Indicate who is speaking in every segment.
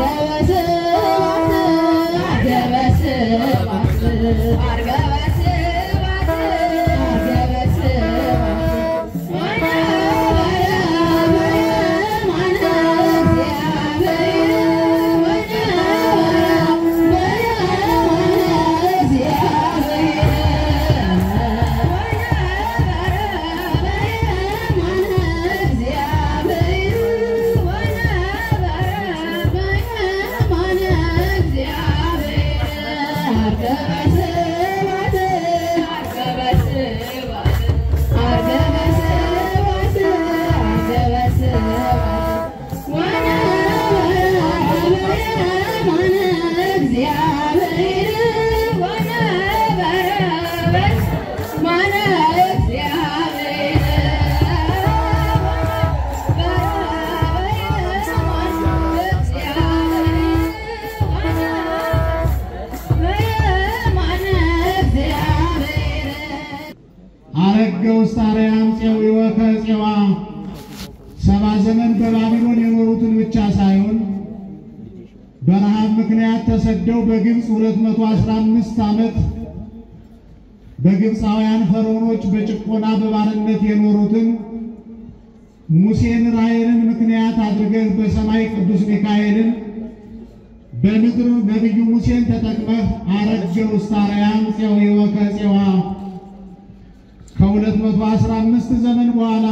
Speaker 1: አረገ ውስተ አርያም ፄዊወ ከፄዋ ሰባ ዘመን በባቢሎን የኖሩትን ብቻ ሳይሆን በረሃብ ምክንያት ተሰደው በግብፅ 215 ዓመት በግብፃውያን ፈርዖኖች በጭቆና በባርነት የኖሩትን ሙሴን ራሔልን ምክንያት አድርገህ በሰማይ ቅዱስ ሚካኤልን በምድር ነቢዩ ሙሴን ተጠቅመህ አረገ ውስተ አርያም ፄዊወ ከፄዋ ከሁለት መቶ አስራ አምስት ዘመን በኋላ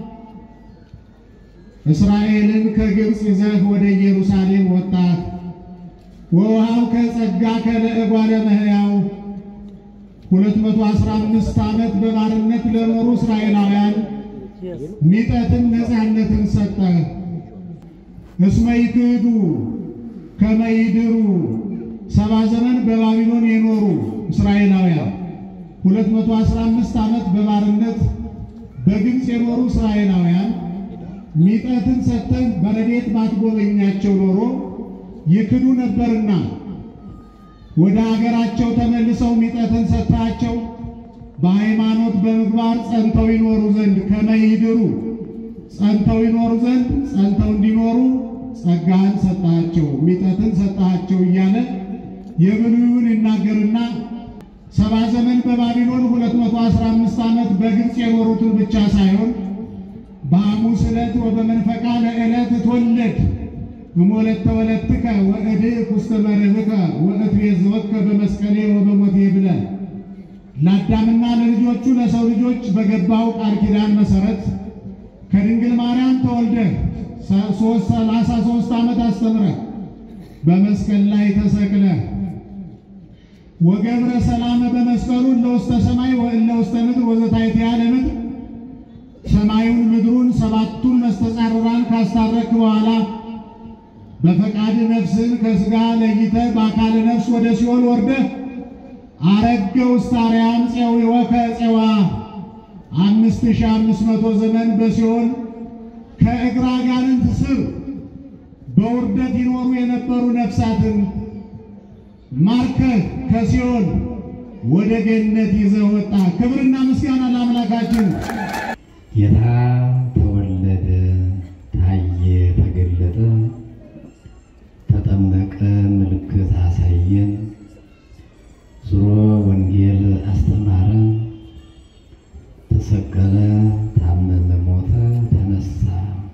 Speaker 1: እስራኤልን ከግብፅ ይዘህ ወደ ኢየሩሳሌም ወጣህ። ወውሃው ከጸጋ ከለእጓለ መሕያው ሁለት መቶ አስራ አምስት ዓመት በባርነት ለኖሩ እስራኤላውያን ሚጠትን ነፃነትን ሰጠህ። እስመ ይክህዱ ከመ ይድሩ ሰባ ዘመን በባቢሎን የኖሩ እስራኤላውያን ሁለት መቶ አስራ አምስት ዓመት በባርነት በግብፅ የኖሩ እስራኤላውያን ሚጠትን ሰጥተን በረድኤት ባትጎበኛቸው ኖሮ ይክዱ ነበርና ወደ አገራቸው ተመልሰው ሚጠትን ሰጥታቸው በሃይማኖት በምግባር ጸንተው ይኖሩ ዘንድ ከመይድሩ ጸንተው ይኖሩ ዘንድ ጸንተው እንዲኖሩ ጸጋህን ሰጣቸው፣ ሚጠትን ሰጣቸው እያለ የብሉዩን ይናገርና ሰባ ዘመን በባቢሎን 215 ዓመት በግብፅ የኖሩትን ብቻ ሳይሆን በሐሙስ ዕለት ወበመንፈቃ ለዕለት ትወለድ እሞለተ ወለትከ ወእድእ ውስተ መርህከ ወእትቤዝወከ በመስቀሌ ወበሞቴ ብለህ ለአዳምና ለልጆቹ ለሰው ልጆች በገባው ቃል ኪዳን መሰረት ከድንግል ማርያም ተወልደህ ሶስት ሰላሳ ሦስት ዓመት አስተምረህ በመስቀል ላይ ተሰቅለህ ወገብረ ሰላመ በመስቀሉ እለ ውስተ ሰማይ ወእለ ውስተ ምድር ወዘታሕተ ያለ ምድር ሰማዩን ምድሩን ሰባቱን መስተጻርራን ካስታረክ በኋላ በፈቃድ ነፍስን ከሥጋ ለይተህ በአካል ነፍስ ወደ ሲኦል ወርደህ አረገ ውስተ አርያም ፄዊወ ከፄዋ አምስት ሺህ አምስት መቶ ዘመን በሲኦል ከእግረ አጋንንት ስር በውርደት ይኖሩ የነበሩ ነፍሳትን ማርከህ ከሲኦል ወደ ገነት ይዘህ ወጣ። ክብርና ምስጋና ለአምላካችን።
Speaker 2: ጌታ ተወለደ፣ ታየ፣ ተገለጠ፣ ተጠመቀ፣ ምልክት አሳየን፣ ዙሮ ወንጌል አስተማረ፣ ተሰቀለ፣ ታመመ፣ ሞተ፣ ተነሳ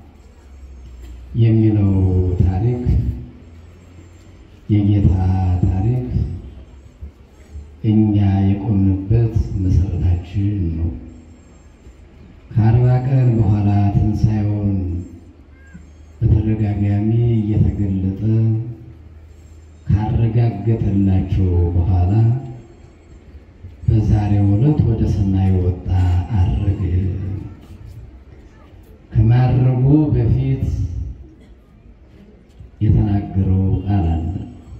Speaker 2: የሚለው ታሪክ የጌታ ታሪክ እኛ የቆምንበት መሰረታችን ነው። ከአርባ ቀን በኋላ ትንሣኤውን በተደጋጋሚ እየተገለጠ ካረጋገጠላቸው በኋላ በዛሬው ዕለት ወደ ሰማይ ወጣ፣ አረገ። ከማረጉ በፊት የተናገረው ቃል አለ።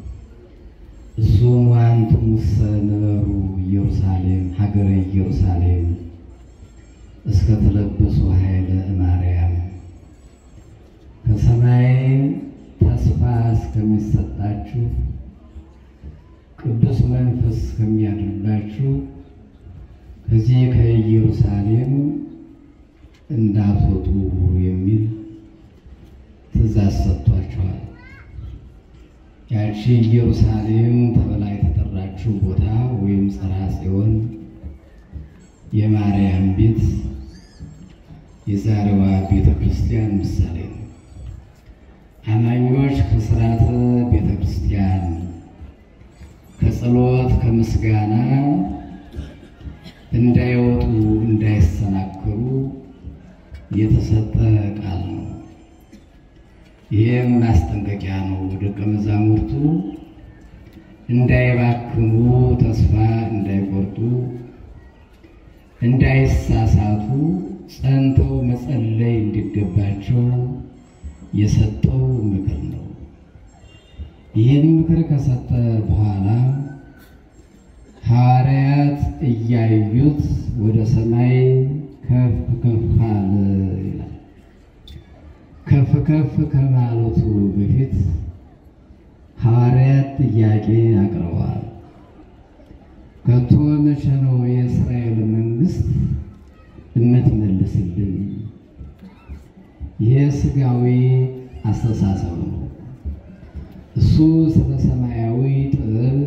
Speaker 2: እሱም ወአንትሙሰ ንበሩ ኢየሩሳሌም ሀገረ ኢየሩሳሌም እስከ ተለበሱ ኃይለ ማርያም ከሰማይ ተስፋ እስከሚሰጣችሁ ቅዱስ መንፈስ እስከሚያድርባችሁ ከዚህ ከኢየሩሳሌም እንዳትወጡ የሚል ትእዛዝ ሰጥቷቸዋል። ያቺ ኢየሩሳሌም ተብላ የተጠራችው ቦታ ወይም ጽርሐ ጽዮን የማርያም ቤት የዛሬዋ ቤተ ክርስቲያን ምሳሌ ነው። አማኞች ከሥርዓተ ቤተ ክርስቲያን ከጸሎት ከምስጋና እንዳይወጡ እንዳይሰናከሉ የተሰጠ ቃል ነው። ይህም ማስጠንቀቂያ ነው። ደቀ መዛሙርቱ እንዳይባክኑ፣ ተስፋ እንዳይቆርጡ፣ እንዳይሳሳቱ ጸንተው መጸለይ እንዲገባቸው የሰጠው ምክር ነው። ይህን ምክር ከሰጠ በኋላ ሐዋርያት እያዩት ወደ ሰማይ ከፍ ከፍ አለ ይላል። ከፍ ከፍ ከማለቱ በፊት ሐዋርያት ጥያቄ አቅርበዋል። ከቶ መቼ ነው የእስራኤል መንግሥት እምትመልስልን? ይህ ሥጋዊ አስተሳሰብ ነው። እሱ ስለ ሰማያዊ ጥበብ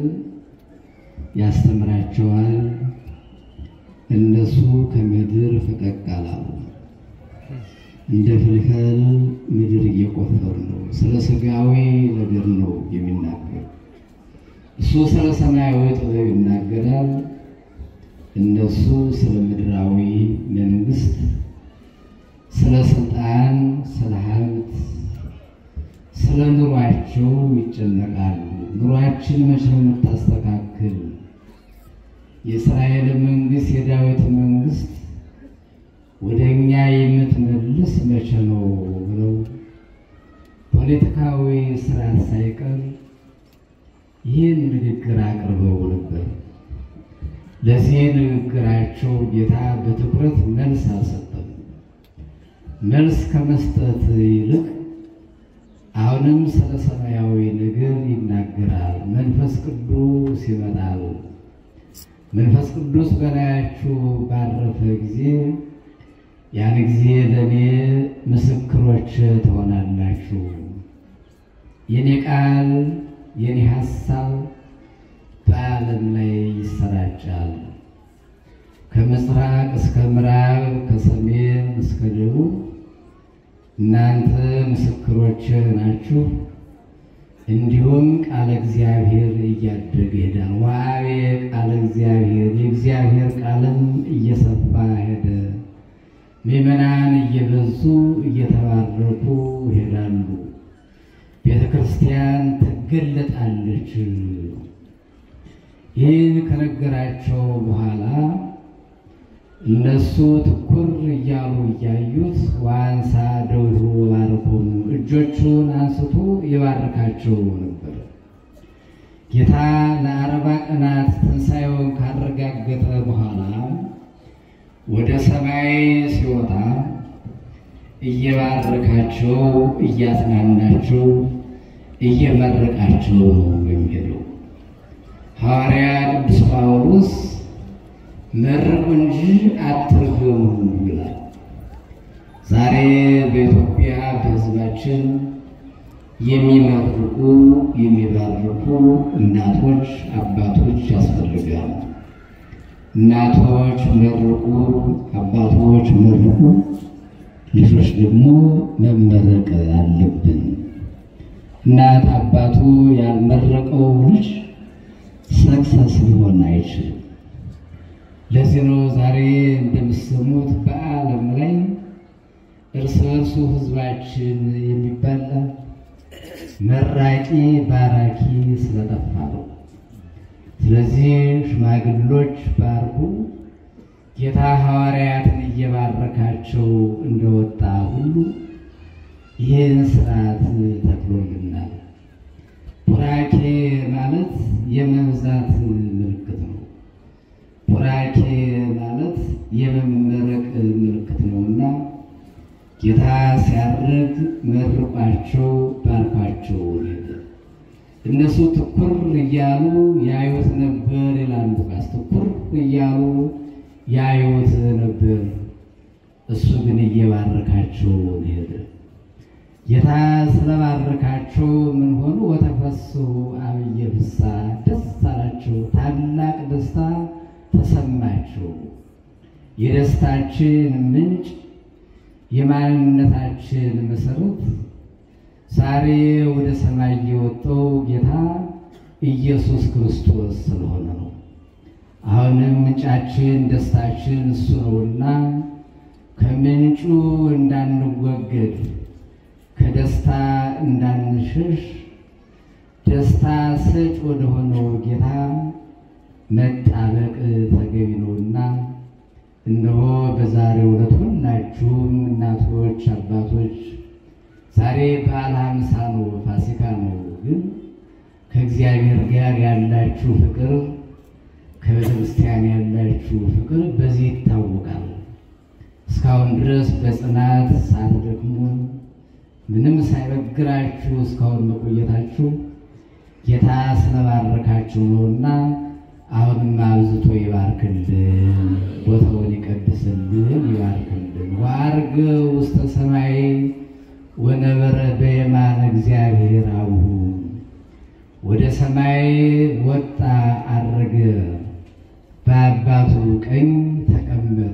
Speaker 2: ያስተምራቸዋል። እነሱ ከምድር ፈቀቅ አላሉ። እንደ ፍልፈል ምድር እየቆፈሩ ነው። ስለ ሥጋዊ ነገር ነው የሚናገር። እሱ ስለ ሰማያዊ ጥበብ ይናገራል። እነሱ ስለ ምድራዊ መንግሥት፣ ስለ ስልጣን፣ ስለ ሀብት፣ ስለ ኑሯቸው ይጨነቃሉ። ኑሯችን መቼ ነው የምታስተካክል? የእስራኤል መንግሥት የዳዊት መንግሥት ወደ እኛ የምትመልስ መቼ ነው ብለው ፖለቲካዊ ስርዓት ሳይቀር ይህን ንግግር አቅርበው ነበር። ለዚህ ንግግራቸው ጌታ በትኩረት መልስ አልሰጠም። መልስ ከመስጠት ይልቅ አሁንም ስለ ሰማያዊ ነገር ይናገራል። መንፈስ ቅዱስ ይመጣል። መንፈስ ቅዱስ በላያችሁ ባረፈ ጊዜ ያን ጊዜ ለእኔ ምስክሮች ትሆናላችሁ። የኔ ቃል የኔ ሀሳብ በዓለም ላይ ይሰራጫል። ከምስራቅ እስከ ምዕራብ፣ ከሰሜን እስከ ደቡብ እናንተ ምስክሮች ናችሁ። እንዲሁም ቃለ እግዚአብሔር እያደገ ይሄዳል። ዋቤ ቃለ እግዚአብሔር የእግዚአብሔር ቃልም እየሰፋ ሄደ። ምዕመናን እየበዙ እየተባረኩ ይሄዳሉ። ቤተ ክርስቲያን ትገለጣለች። ይህን ከነገራቸው በኋላ እነሱ ትኩር እያሉ እያዩት ዋንሳ ደውሉ ባርኮሙ እጆቹን አንስቶ የባረካቸው ነበር። ጌታ ለአርባ ቀናት ትንሣኤውን ካረጋገጠ በኋላ ወደ ሰማይ ሲወጣ እየባረካቸው እያጽናናቸው እየመረቃቸው ነው የሚሄደው። ሐዋርያ ቅዱስ ጳውሎስ መርቁ እንጂ አትርገሙ ይላል። ዛሬ በኢትዮጵያ በሕዝባችን የሚመርቁ የሚባርኩ እናቶች፣ አባቶች ያስፈልጋሉ። እናቶች መርቁ፣ አባቶች መርቁ፣ ልጆች ደግሞ መመረቅ አለብን። እናት አባቱ ያልመረቀው ልጅ ሰክሰስ ሊሆን አይችልም። ለዚህ ነው ዛሬ እንደምትሰሙት በዓለም ላይ እርስ በርሱ ሕዝባችን የሚባላ መራቂ ባራኪ ስለጠፋ ነው። ስለዚህ ሽማግሎች ባርኩ፣ ጌታ ሐዋርያትን እየባረካቸው እንደወጣ ሁሉ ይህን ስርዓት ተክሎልናል። ቡራኬ ማለት የመብዛት ምልክት ነው። ቡራኬ ማለት የመመረቅ ምልክት ነውና ጌታ ሲያርግ መርቋቸው ባርኳቸው ሄደ። እነሱ ትኩር እያሉ ያዩት ነበር ይላል ሉቃስ። ትኩር እያሉ ያዩት ነበር፣ እሱ ግን እየባረካቸው ሄደ። ጌታ ስለባረካቸው ምን ሆኑ? ወተፈስሑ አብየ ፍስሐ ደስ አላቸው፣ ታላቅ ደስታ ተሰማቸው። የደስታችን ምንጭ የማንነታችን መሰረት ዛሬ ወደ ሰማይ የወጣው ጌታ ኢየሱስ ክርስቶስ ስለሆነ ነው። አሁንም ምንጫችን ደስታችን እሱ ነውና ከምንጩ እንዳንወገድ ከደስታ እንዳንሸሽ ደስታ ሰጭ ወደሆነው ጌታ መጣበቅ ተገቢ ነውና እነሆ በዛሬው ዕለት ሁላችሁም እናቶች፣ አባቶች ዛሬ በዓለ ሃምሳ ነው፣ ፋሲካ ነው። ግን ከእግዚአብሔር ጋር ያላችሁ ፍቅር ከቤተ ክርስቲያን ያላችሁ ፍቅር በዚህ ይታወቃል። እስካሁን ድረስ በጽናት ሳትደክሙ ምንም ሳይበግራችሁ እስካሁን መቆየታችሁ ጌታ ስለባረካችሁ ነውና አሁንም አብዝቶ ይባርክልን፣ ቦታውን ይቀድስልን፣ ይባርክልን። ወዐርገ ውስተ ሰማይ ወነበረ በየማነ እግዚአብሔር አቡሁ ወደ ሰማይ ወጣ አረገ፣ በአባቱ ቀኝ ተቀመጠ።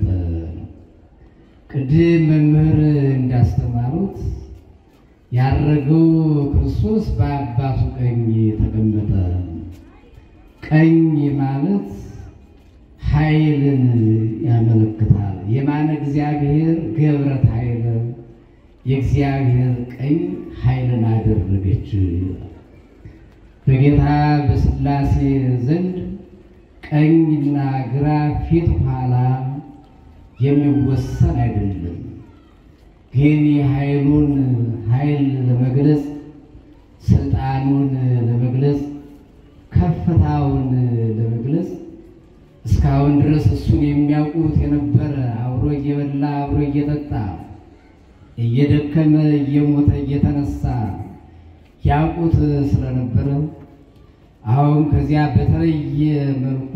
Speaker 2: ቅድም መምህር እንዳስተማሩት ያረገው ክርስቶስ በአባቱ ቀኝ ተቀመጠ። ቀኝ ማለት ኃይልን ያመለክታል። የማነ እግዚአብሔር ገብረት ኃይለ የእግዚአብሔር ቀኝ ኃይልን አደረገች። በጌታ በሥላሴ ዘንድ ቀኝና ግራ ፊት ኋላ የሚወሰን አይደለም። ግን የኃይሉን ኃይል ለመግለጽ ስልጣኑን ለመግለጽ ከፍታውን ለመግለጽ እስካሁን ድረስ እሱን የሚያውቁት የነበረ አብሮ እየበላ አብሮ እየጠጣ እየደከመ እየሞተ እየተነሳ ያውቁት ስለነበረ አሁን ከዚያ በተለየ መልኩ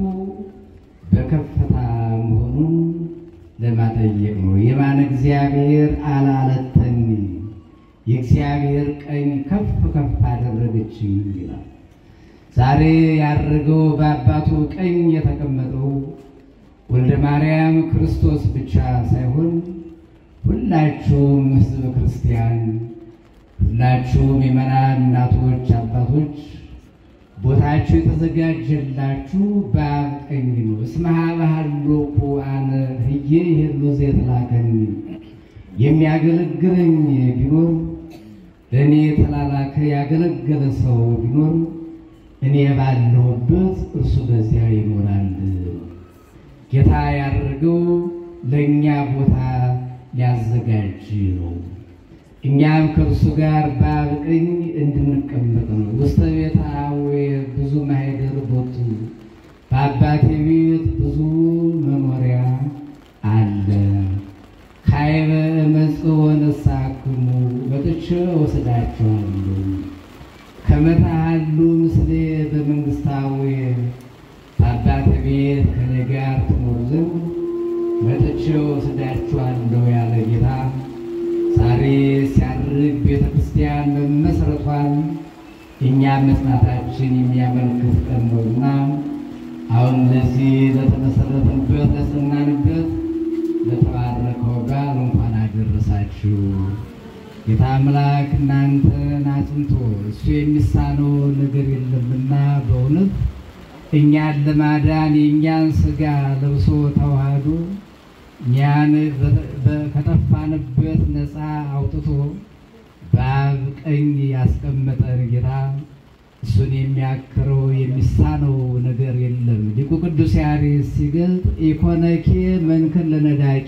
Speaker 2: በከፍታ መሆኑን ለማጠየቅ ነው። የማነ እግዚአብሔር አላለተኒ የእግዚአብሔር ቀኝ ከፍ ከፍ አደረገች ይላል። ዛሬ ያደረገው በአባቱ ቀኝ የተቀመጠው ወልደ ማርያም ክርስቶስ ብቻ ሳይሆን ሁላችሁም ሕዝበ ክርስቲያን ሁላችሁም የመናን እናቶች፣ አባቶች ቦታችሁ የተዘጋጀላችሁ በአብ ቀኝ ነው። እስመ ኀበ ሀሎኩ አነ ህዬ ይሄሉ ዘየተላከኒ የሚያገለግለኝ ቢኖር ለእኔ የተላላከ ያገለገለ ሰው ቢኖር እኔ ባለሁበት እርሱ በዚያ ይኖራል። ጌታ ያደረገው ለእኛ ቦታ ሊያዘጋጅ ነው። እኛም ከእርሱ ጋር በአብ ቀኝ እንድንቀመጥ ነው። ውስተ ቤተ አቡየ ብዙ ማኅደር ቦቱ፣ በአባቴ ቤት ብዙ መኖሪያ አለ። ካዕበ እመጽእ ወነሣእክሙ መጥቼ ወስዳችኋለሁ። ከመ ተሃሉ ምስሌ በመንግሥተ አቡየ በአባቴ ቤት ከእኔ ጋር ትኖሩ ዘንድ መጥቼ ወስዳችኋለሁ ያለ ጌታ ዛሬ ሲያርግ ቤተ ክርስቲያን መመስረቷን እኛ መጽናታችን የሚያመለክት ቀን ነውና አሁን ለዚህ ለተመሰረትንበት ለጸናንበት ለተባረከው በዓል እንኳን አደረሳችሁ። ጌታ አምላክ እናንተን አጽንቶ እሱ የሚሳነው ነገር የለምና በእውነት እኛን ለማዳን የእኛን ሥጋ ለብሶ ተዋህዶ እኛን ከጠፋንበት ነፃ አውጥቶ በአብ ቀኝ ያስቀመጠን ጌታ እሱን የሚያክረው የሚሳነው ነገር የለም። ሊቁ ቅዱስ ያሬድ ሲገልጥ ኢኮነኬ መንክር ለነዳቂ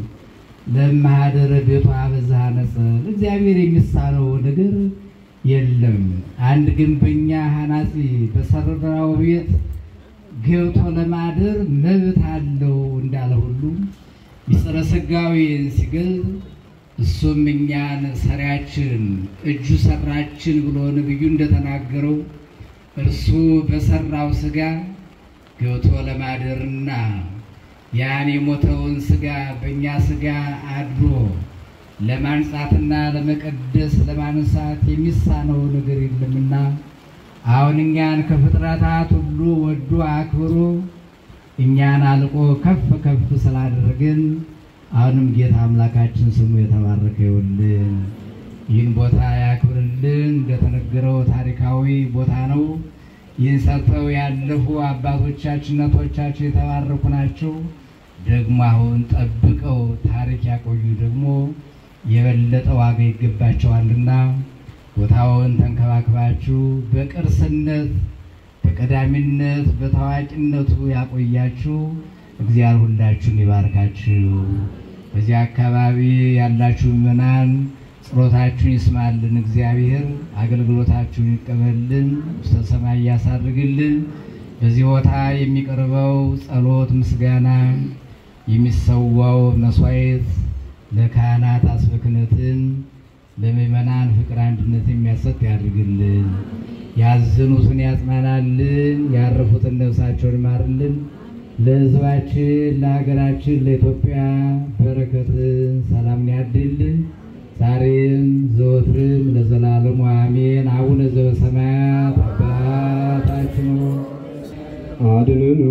Speaker 2: ለማህደረ ቤቷ አበዛሃ ነጸር እግዚአብሔር የሚሳነው ነገር የለም። አንድ ግንበኛ ሐናጺ በሰራው ቤት ገብቶ ለማደር መብት አለው እንዳለ ሁሉ ሚስጥረ ሥጋዌን ሲገልጥ እሱም እኛን ሰሪያችን እጁ ሰራችን ብሎ ነቢዩ እንደተናገረው እርሱ በሰራው ሥጋ ገብቶ ለማደርና ያን የሞተውን ሥጋ በእኛ ሥጋ አድሮ ለማንጻትና ለመቀደስ ለማንሳት የሚሳነው ነገር የለምና አሁን እኛን ከፍጥረታት ሁሉ ወዶ አክብሮ እኛን አልቆ ከፍ ከፍ ስላደረግን አሁንም ጌታ አምላካችን ስሙ የተባረከ ይሁንልን። ይህን ቦታ ያክብርልን። እንደተነገረው ታሪካዊ ቦታ ነው። ይህን ሰርተው ያለፉ አባቶቻችን እናቶቻችን የተባረኩ ናቸው። ደግሞ አሁን ጠብቀው ታሪክ ያቆዩ ደግሞ የበለጠ ዋጋ ይገባቸዋልና ቦታውን ተንከባክባችሁ በቅርስነት በቀዳሚነት በታዋቂነቱ ያቆያችሁ እግዚአብሔር ሁላችሁን ይባርካችሁ። በዚህ አካባቢ ያላችሁ ምዕመናን ጸሎታችሁን ይስማልን። እግዚአብሔር አገልግሎታችሁን ይቀበልን፣ ውስተ ሰማይ ያሳርግልን። በዚህ ቦታ የሚቀርበው ጸሎት፣ ምስጋና፣ የሚሰዋው መስዋዕት ለካህናት አስበ ክህነትን ለምእመናን ፍቅር አንድነት የሚያሰጥ ያድርግልን። ያዘኑትን ያጽናናልን፣ ያረፉትን ነፍሳቸውን ይማርልን። ለሕዝባችን ለሀገራችን ለኢትዮጵያ በረከትን ሰላምን ያድልን ዛሬም ዘወትርም ለዘላለሙ አሜን። አቡነ ዘበሰማያት አባታችን ሆይ
Speaker 3: አድነን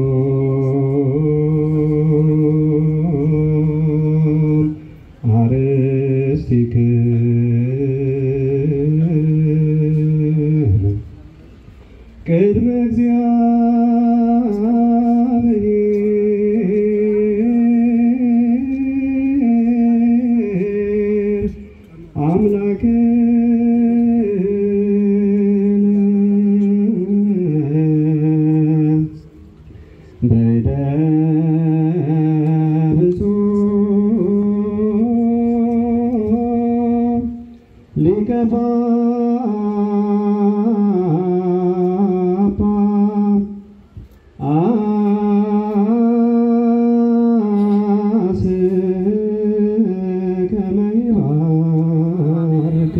Speaker 3: አርሥቲክን ቅድመ እግዚአብሔር አምላክን በይደ ብፁዕ ሊቀ ጳጳስ ከመ ይባርክ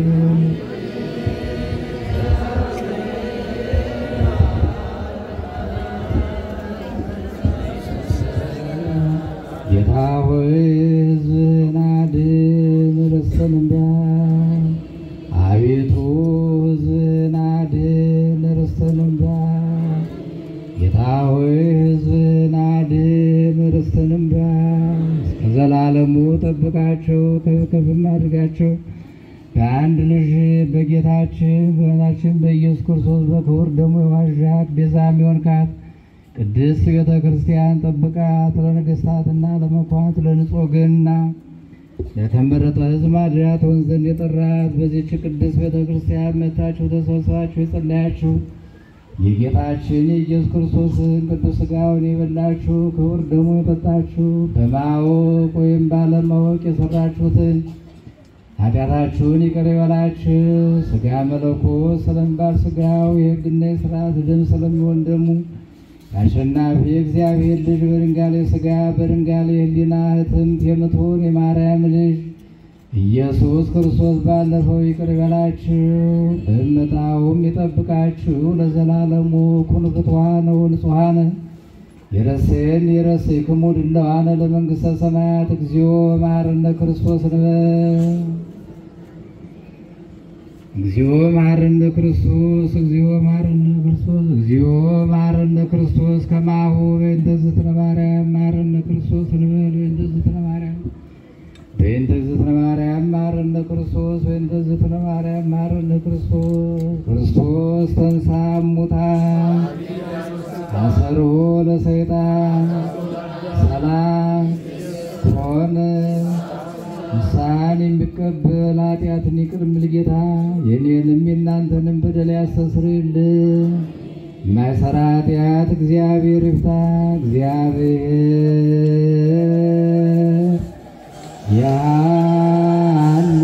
Speaker 2: ጌታ ሆይ ሕዝብህን አድን ርስትህን እንዳ አቤቱ ሕዝብህን አድን ርስትህን እንዳ ጌታ ሆይ ሕዝብህን አድን ርስትህን እንዳ እስከ ዘላለሙ ጠብቃቸው ከፍ ከፍም አድርጋቸው በአንድ ልጅ በጌታችን በመድኃኒታችን በኢየሱስ ክርስቶስ በክቡር ደሙ የዋዣት ቤዛም የሆንካት ቅድስት ቤተ ክርስቲያን ጠብቃት። ለነገሥታትና ለመኳንንት ለንጹሕ ወገንና ለተመረጠ ሕዝብ ማደሪያ ትሆን ዘንድ የጠራት በዚህች ቅድስት ቤተ ክርስቲያን መጥታችሁ ተሰብስባችሁ የጸለያችሁ የጌታችን የኢየሱስ ክርስቶስን ቅዱስ ሥጋውን የበላችሁ ክቡር ደሙ የጠጣችሁ በማወቅ ወይም ባለማወቅ የሰራችሁትን ኃጢአታችሁን ይቅር ይበላችሁ። ሥጋ መለኮት ስለሚባል ሥጋው የሕግና የሥርዓት ደም ስለሚሆን ደሙ የአሸናፊ የእግዚአብሔር ልጅ በድንጋሌ ሥጋ በድንጋሌ ሕሊና ሕትምት የምትሆን የማርያም ልጅ ኢየሱስ ክርስቶስ ባለፈው ይቅር ይበላችሁ በመጣውም ይጠብቃችሁ ለዘላለሙ ኩኑ ፍትዋነ ወንጹሐነ የረሴን የረሴክሙ ድለዋነ ለመንግሥተ ሰማያት እግዚኦ መሐረነ ክርስቶስ ንበል እግዚኦ መሐረነ ክርስቶስ እግዚኦ መሐረነ ክርስቶስ እግዚኦ መሐረነ ክርስቶስ ከማሁ በእንተ ዝትነ ማርያም መሐረነ ክርስቶስ እንበል በእንተ ዝትነ ማርያም በእንተ ዝትነ ማርያም መሐረነ ክርስቶስ በእንተ ዝትነ ማርያም መሐረነ ክርስቶስ ክርስቶስ ተንሥአ እሙታን አሰሮ ለሰይጣን ሰላም ሆነ ንስሐን የሚቀበል ኃጢአትን ይቅር የሚል ጌታ የኔንም የእናንተንም በደል ያስተሰርይልን። የማይሰራ ኃጢአት እግዚአብሔር ይፍታ። እግዚአብሔር ያሉ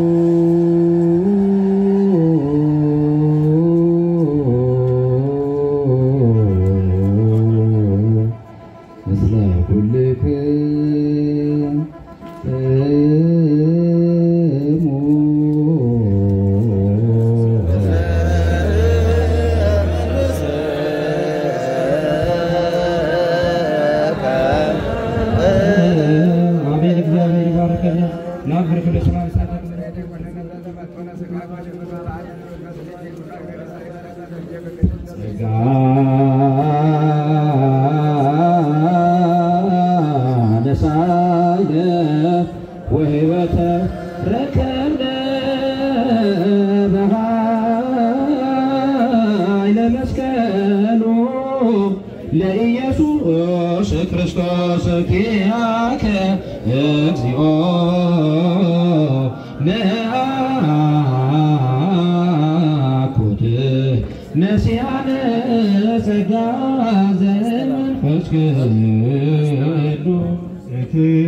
Speaker 2: ምስለ ኩልክም እሙ
Speaker 3: አሜን። እግዚአብሔር ይባርከን።
Speaker 2: ጸጋ ነሳይነ ወሕይወተ ረከብነ በኃይለ መስቀሉ ለኢየሱስ ክርስቶስ ኪያከ እግዚኦ መአኩት ነሲያነ ጸጋ ዘመንፈስ ቅዱስ